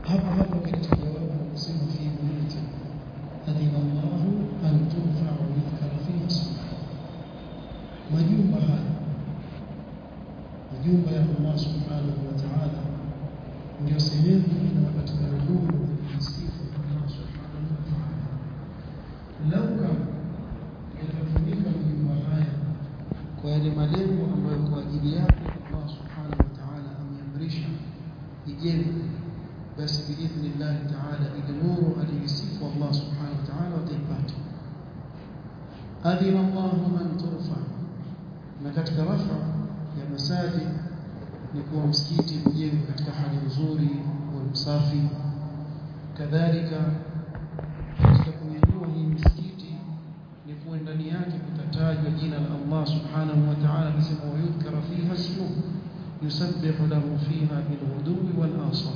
hapo hapo katika jawabu anasema fi buyuti adina Allahu an turfa wa yudhkara fiha ismuhu majumba haya majumba ya Allah subhanahu wa ta'ala ndio sehemu inayopatikana nuru ya kusifu Allah subhanahu wa ta'ala lau kama yatafunika majumba haya kwa yale malengo ambayo kwa ajili yake Allah subhanahu wa ta'ala ameamrisha ijengwe basi biidhnillah ta'ala ile nuru aliyosifu Allah subhanahu wa ta'ala wataipata adhina Allah man turfa na katika rafa ya masajid ni kuwa msikiti ujengwe katika hali nzuri wa msafi kadhalika katika kunyanyua hii misikiti ni kuwa ndani yake kutatajwa jina la Allah subhanahu wa ta'ala akisema wayudhkara fiha ismuhu yusabbihu lahu fiha bilghudwi wal asal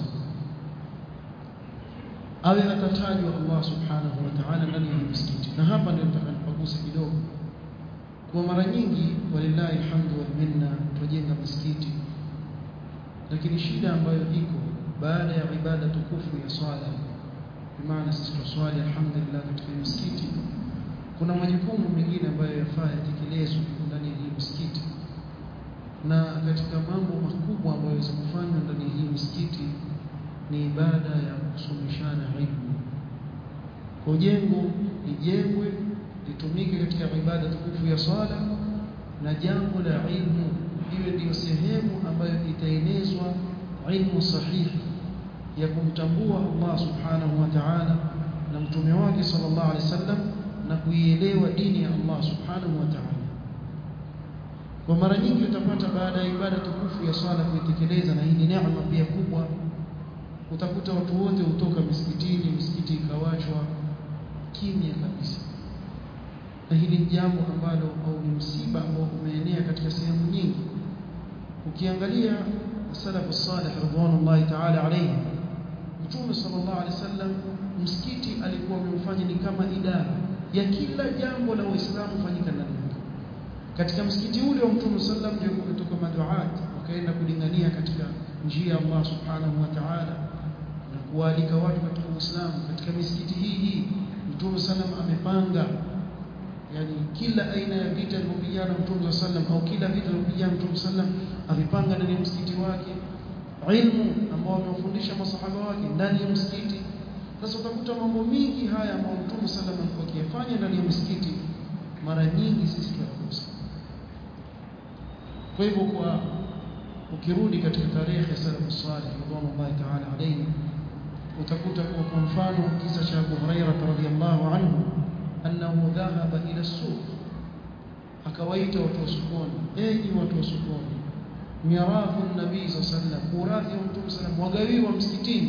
awe atatajwa Allah subhanahu wa ta'ala ndani ya misikiti na hapa ndio nitakapoguse kidogo kwa mara nyingi walillahi alhamdu wal minna tujenga misikiti lakini shida ambayo iko baada ya ibada tukufu ya swala maana sisi tuswali alhamdulillah katika misikiti kuna majukumu mengine ambayo yafaa yatekelezwe ndani ya hii misikiti na katika mambo makubwa ambayo yaweza kufanywa ndani ya hii misikiti ni ibada ya kusomeshana ilmu kwa jengo lijengwe litumike katika ibada tukufu ya swala na jambo la ilmu iwe ndiyo sehemu ambayo itaenezwa ilmu sahihi ya kumtambua Allah subhanahu wa ta'ala na mtume wake sallallahu alaihi wasallam na kuielewa dini ya Allah subhanahu wa ta'ala kwa mara nyingi utapata baada ya ibada tukufu ya swala kuitekeleza na hii ni neema pia kubwa utakuta watu wote hutoka misikitini misikiti ikawachwa kimya kabisa na hili ni jambo ambalo au ni msiba ambao umeenea katika sehemu nyingi ukiangalia salafu salih radhiallahu ta'ala alayhi mtume sallallahu alaihi wasallam msikiti alikuwa amemfanya ni kama idara ya kila jambo la Uislamu fanyika ndani yake katika msikiti ule wa mtume sallam ndio kutoka maduat wakaenda kulingania katika njia ya Allah subhanahu wa ta'ala na kualika watu katika Uislamu katika misikiti hii hii mtume sallam amepanga yani kila aina ya vita alivyopigana mtume sallam au kila vita alivyopigana mtume sallam amepanga ndani ya msikiti wake ilmu ambao amewafundisha masahaba wake ndani ya msikiti sasa utakuta mambo mingi haya ambayo mtume sallam alikuwa akiyafanya ndani ya msikiti mara nyingi sisi tunakosa kwa hivyo kwa ukirudi katika tarehe ya salafu salih radhiallahu ta'ala alayhi utakuta kwa kwa mfano kisa cha Abu Hurairah radhiyallahu anhu annahu dhahaba ila suq akawaita watu wa sokoni enyi watu wa sokoni mirafu nabii sallam urathi wa mtume sallam wagawiwa msikitini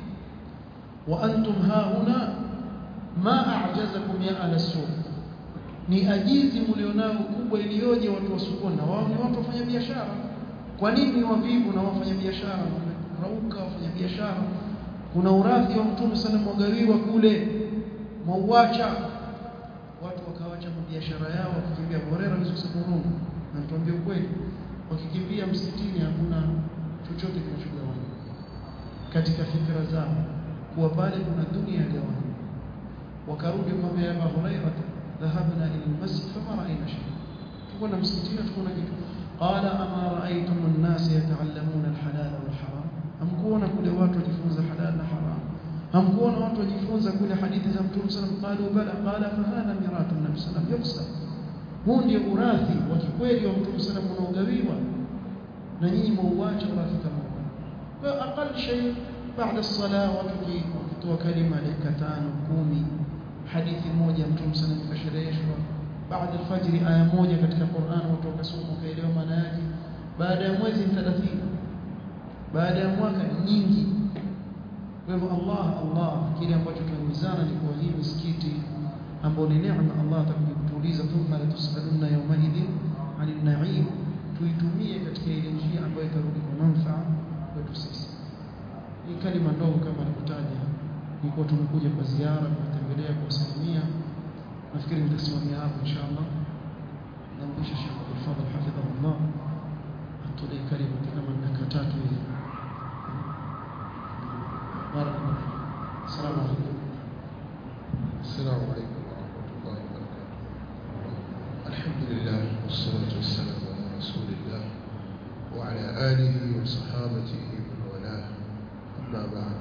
wa antum hauna ma a'jazakum ya ala suq ni ajizi mlionao kubwa iliyoje watu wa sokoni na wao ni watu wafanya biashara kwa nini wavivu na wafanya biashara rauka wafanya biashara kuna urathi wa mtume sallam wagawiwa kule mauacha watu wakawacha biashara yao wakikimbia borera hizo Burundi na tuambie ukweli wakikimbia msikitini hakuna chochote kinachogawanywa katika fikra zao kuwa pale kuna dunia ya gawanywa wakarudi kumwambia Abu Hurairah dhahabna ila almasjid fama ra'ayna shay tukwenda msikitini tukaona kitu qala ama ra'aytum an-nas yata'allamuna al-halal wal-haram amkuona kule watu wajifunza halal na haram hamkuona watu wajifunza kule hadithi za Mtume sallam qalu bala qala fa hadha mirathu nabii sallam yuqsam huu ndio urathi wa kikweli wa Mtume sallam unaogawiwa na nyinyi muuacha urathi kama huu kwa aqal shay baada as-salah watu wakitoa kalima dakika tano kumi hadithi moja Mtume sallam kashereheshwa baada al-fajr aya moja katika Qur'an watu wakasoma wakaelewa maana yake baada ya mwezi 30 baada ya mwaka nyingi kwa hivyo Allah Allah kile ambacho tunahimizana ni kwa hii misikiti ambayo ni neema Allah atakutuliza thumma la tusaluna yawma idhin anil na'im tuitumie katika ile njia ambayo itarudi kwa manufaa kwetu sisi hii kalima ndogo kama nilivyotaja nilikuwa tumekuja kwa ziara kutembelea kuwasalimia nafikiri nitasimamia hapo inshallah nampisha Sheikh Abdul Fadhil hafidhahullah atulie kalima kama dakika tatu hivi barakallahu assalamu alaykum السلام عليكم ورحمة الله وبركاته الحمد لله والصلاة والسلام على رسول الله وعلى آله وصحابته ومن والاه أما بعد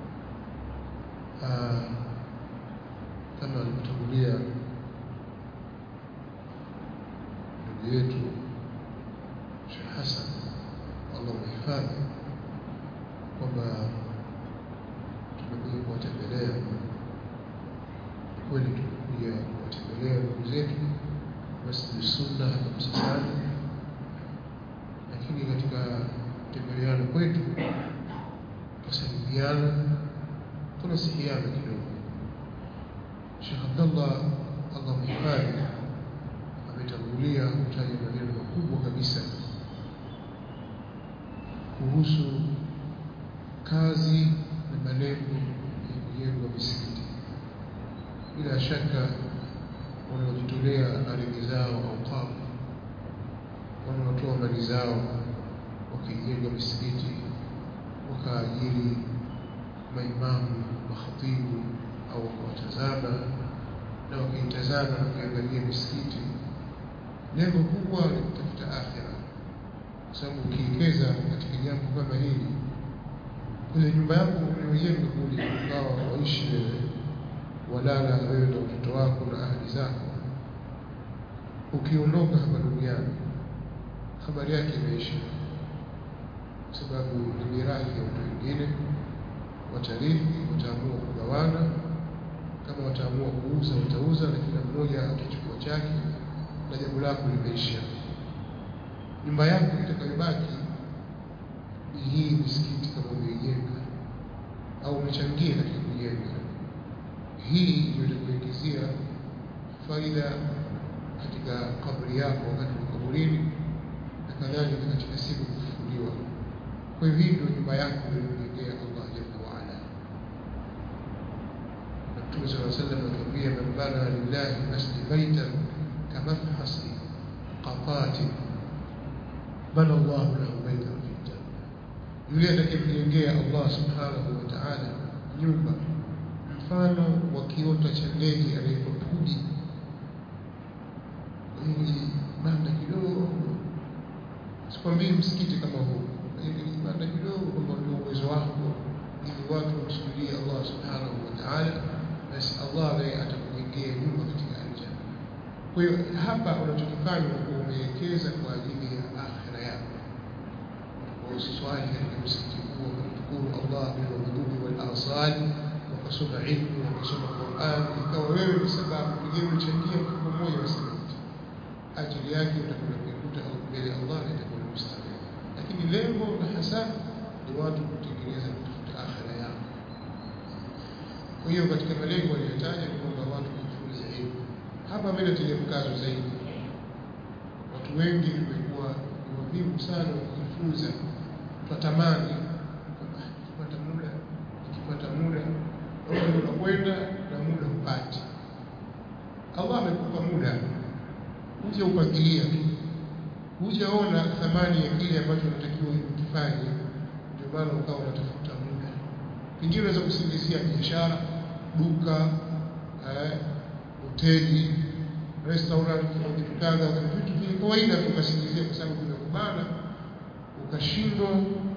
آه كما المتولية ndugu yetu Sheikh Hassan Allah mhifadhi kwamba tumekuja kuwatembelea kweli tumekuja kuwatembelea ndugu zetu Masjid Sunna hapa Msasani, lakini katika kutembeleana kwetu tusalimiana, tunasihiana kidogo. Sheikh Abdallah Allah mhifadhi ametangulia kutaja maneno makubwa kabisa kuhusu kazi na malengo ya kujengwa misikiti bila shaka wanaojitolea ardhi zao au kafu wanaotoa mali zao wakijenga misikiti wakaajiri maimamu makhatibu au wakawatazama na wakiitazama na kuiangalia misikiti lengo kubwa ni kutafuta akhira kwa sababu ukiwekeza katika jambo kama hili kwenye nyumba yako unayojenga kule ukawa waishi wewe walala wewe na watoto wako na ahli zako ukiondoka hapa duniani habari yake imeisha kwa sababu ni mirathi ya watu wengine watarithi wataamua kugawana kama wataamua kuuza watauza na kila mmoja atachukua chake na jambo lako limeisha nyumba yako itakayobaki ni hii misikiti kama umeijenga au umechangia katika kujenga hii ndio itakuingizia faida katika kaburi yako wakati wa kaburini na kadhalika katika siku kufufuliwa. Kwa hivyo hii ndio nyumba yako uliyomjengea Allah jalla waala. Na Mtume sala sallam atuambia, man bana lillahi masjid baitan kamafhasi qatatin bana Allahu lahu baitan fi janna, yule atakayemjengea Allah subhanahu wa ta'ala nyumba mfano wa kiota cha ndege anaitwa pudi. Hili banda kidogo, sikwambii msikiti kama huu, lakini banda kidogo, kwamba ndio uwezo wako, ili watu wamsujudie Allah subhanahu wa ta'ala, basi Allah naye atakujengea nyumba katika aljanna. Kwa hiyo hapa unachokifanya unakuwa umewekeza kwa ajili ya akhira yako. Usiswali katika msikiti huo, kumshukuru Allah bilghudwi wal asali wakasoma ilmu wakasoma Qur'an, ikawa wewe ni sababu pengine umechangia mfuko mmoja wa simenti, ajili yake utakwenda kuikuta mbele ya Allah na itakuwa ni mstarehe. Lakini lengo na hasa ni watu kutengeneza kutafuta akhira yao. Kwa hiyo katika malengo aliyotaja ni kwamba watu kujifunza ilmu. Hapa mimi natilia mkazo zaidi, watu wengi tumekuwa ni wavivu sana wa kujifunza, twatamani kwamba nikipata muda nikipata muda muda unakwenda na muda hupati. Allah amekupa muda, huja upangilia tu, hujaona thamani ya kile ambacho unatakiwa ukifanye, ndio maana ukawa unatafuta muda. Pengine unaweza kusingizia biashara, duka, eh, hoteli, restaurant, vitu kadha, vitu vya kawaida tu ukasingizia kwa sababu vimekubana, ukashindwa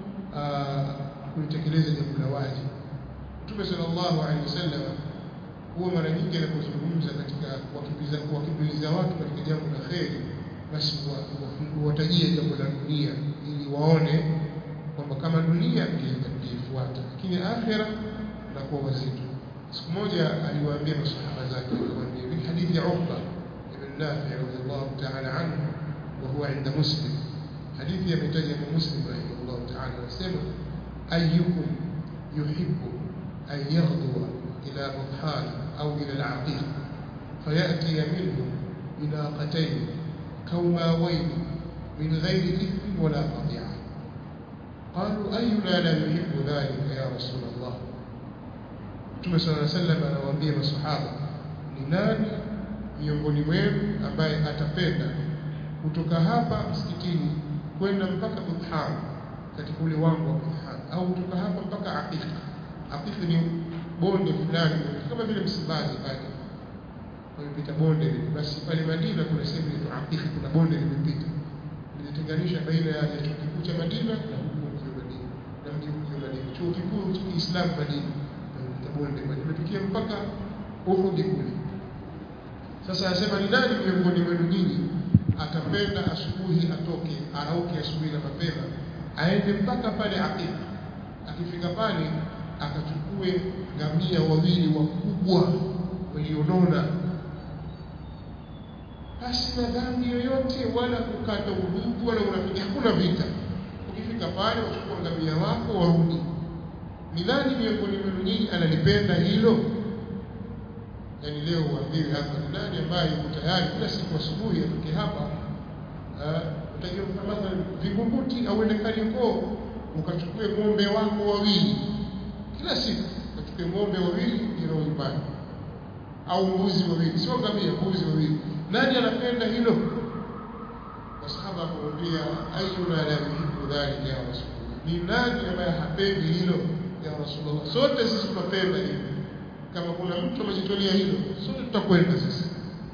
kulitekeleza jambo la wajibu. Mtume sallallahu alaihi wasallam huwa mara nyingi anapozungumza katika kuwakimbiza kuwakimbiza watu katika jambo la kheri, basi huwatajia jambo la dunia ili waone kwamba kama dunia mkiifuata, lakini akhira nakuwa wazito. Siku moja aliwaambia masahaba zake, akawaambia fi hadithi ya Uqba ibn Nafi radhiallahu ta'ala anhu wa huwa inda Muslim, hadithi ametaja kwa Muslim rahimahullahu ta'ala, anasema ayyukum yuhibbu أن يغدو إلى بطحان أو إلى العقيق فيأتي منه بناقتين كوماوين من غير إثم ولا قطيعة قالوا أينا لا يحب ذلك يا رسول الله Mtume صلى الله عليه وسلم anawaambia masahaba ni nani miongoni mwenu ambaye atapenda kutoka hapa msikitini kwenda mpaka Buthan katika ule wangu wa Buthan au kutoka hapa mpaka Aqiqa Aqiqa bonde fulani kama vile Msimbazi pale pamepita bonde lile basi pale Madina kuna sehemu inaitwa Aqiq kuna bonde limepita linatenganisha baina ya chuo kikuu cha Madina na huko mji wa Madina na mji mji wa Madina chuo kikuu cha Kiislamu Madina pamepita bonde pale limefikia mpaka Uhud kule sasa anasema ni nani miongoni mwenu nyinyi atapenda asubuhi atoke arauke asubuhi na mapema aende mpaka pale Aqiq akifika pale akachukue ngamia wawili wakubwa walionona basi na dhambi yoyote wala kukata udugu wala urafiki hakuna vita ukifika pale wachukua ngamia wako warudi ni nani miongoni mwenu nyinyi analipenda hilo yani leo uambiwe hapa ni nani ambaye yuko tayari kila siku asubuhi atoke hapa utajua kama Vingunguti au ende Kariakoo ukachukue ng'ombe wako wawili kila siku ukachukue ng'ombe wawili ndio nyumbani au mbuzi wawili sio ngamia mbuzi wawili nani anapenda hilo wasahaba akamwambia ayuna la yuhibbu dhalika ya rasulullah ni nani ambaye hapendi hilo ya rasulullah sote sisi tunapenda hilo kama kuna mtu amejitolea hilo sote tutakwenda sisi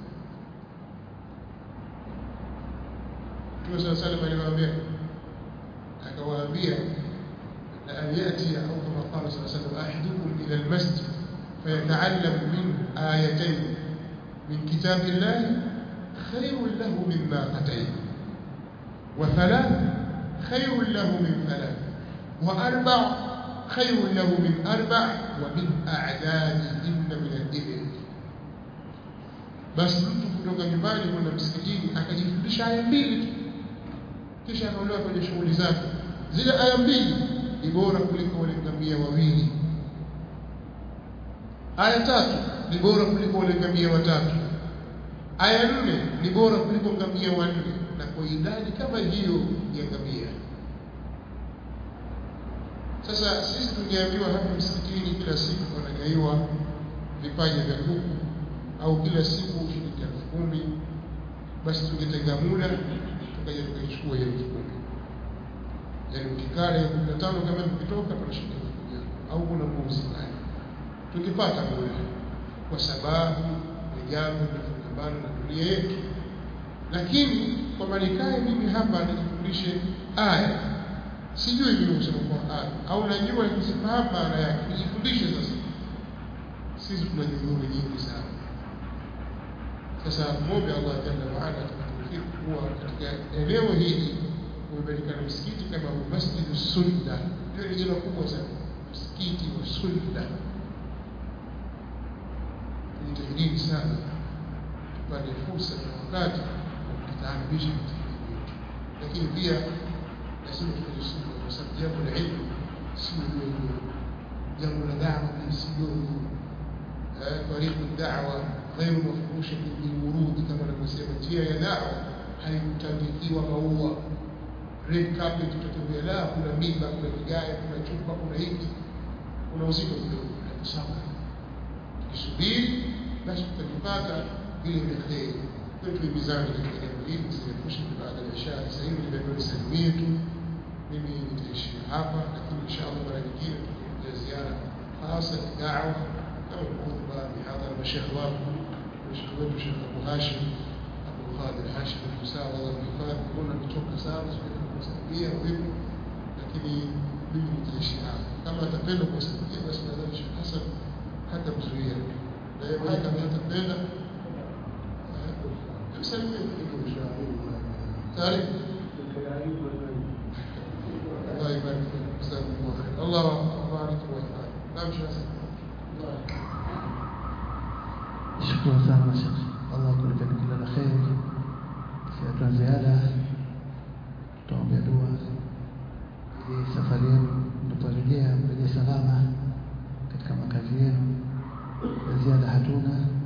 Mtume صلى الله عليه وسلم aliwaambia akawaambia أن يأتي أو كما قال صلى الله عليه وسلم أحدكم إلى المسجد فيتعلم منه آيتين من كتاب الله خير له من ناقتين وثلاث خير له من ثلاث وأربع خير له من أربع ومن أعدادهن من الإبل basi mtu kutoka nyumbani kwenda msikitini akajifundisha aya mbili tu kisha akaondoka kwenye shughuli zake zile aya mbili ni bora kuliko wale ngamia wawili aya tatu ni bora kuliko wale ngamia watatu aya nne ni bora kuliko ngamia wanne na kwa idadi kama hiyo ya ngamia sasa sisi tungeambiwa hapa msikitini kila siku wanagaiwa vipaji vya kuku au kila siku shilingi elfu kumi basi tungetenga muda tukaja tukaichukua hiyo elfu kumi yaani ukikaa ya kumi na tano kama mkitoka tunashinda elfu kumi au kuna mbuzi pale tukipata muda kwa sababu ni jambo linafungamana na dunia yetu lakini kwamba nikae mimi hapa nijifundishe aya sijui mimi kusoma Qur'an au najua nikizifahamu maana yake nijifundishe sasa sisi tuna juhudi nyingi sana sasa muombe Allah jalla wa ala atufikiri kuwa katika eneo hili kumepatikana msikiti kama masjidu sunna ndio ni jina kubwa sana msikiti wa sunna nijitahidini sana tupate fursa na wakati wa kutaaribisha katika dini yetu lakini pia lazima tufanye sunna kwa sababu jambo la ilmu si dogo jambo la dawa si dogo tariqu da'wa غير مفروشة بالورود كما نسمى njia ya dawa haikutandikiwa maua red carpet tutatembea la kuna mimba kuna vigae kuna chupa kuna hiki kuna uzito kidogo sawa tukisubiri basi tutajipata vile vya kheri kwa tuimizane katika jambo hili tusiepushe baada ya shahri sasa hivi nimepewa salimie tu mimi nitaishia hapa lakini inshallah mara nyingine tutakuja ziara hasa dawa kama khutba mihadhara mashekh wangu mshekh wetu Sheikh Abu Hashim Abu Khadir Hashim Musawa Allah mhifadhi kuna kutoka sana sipendi kumsaidia vipi lakini mimi nitaishi hapa kama atapenda kumsaidia basi nadhani Sheikh Hassan hata mzuia na yeye mwenyewe kama atapenda msalimie taarifa الله يبارك فيك جزاكم الله خير الله يبارك ويحفظك نعم شيخ حسن Shukran sana Sheikh. Allah akulipeni kila la kheri. Siatuna ziada, tutaombea dua ili safari yenu mnaporejea mrejee salama katika makazi yenu. Ya ziada hatuna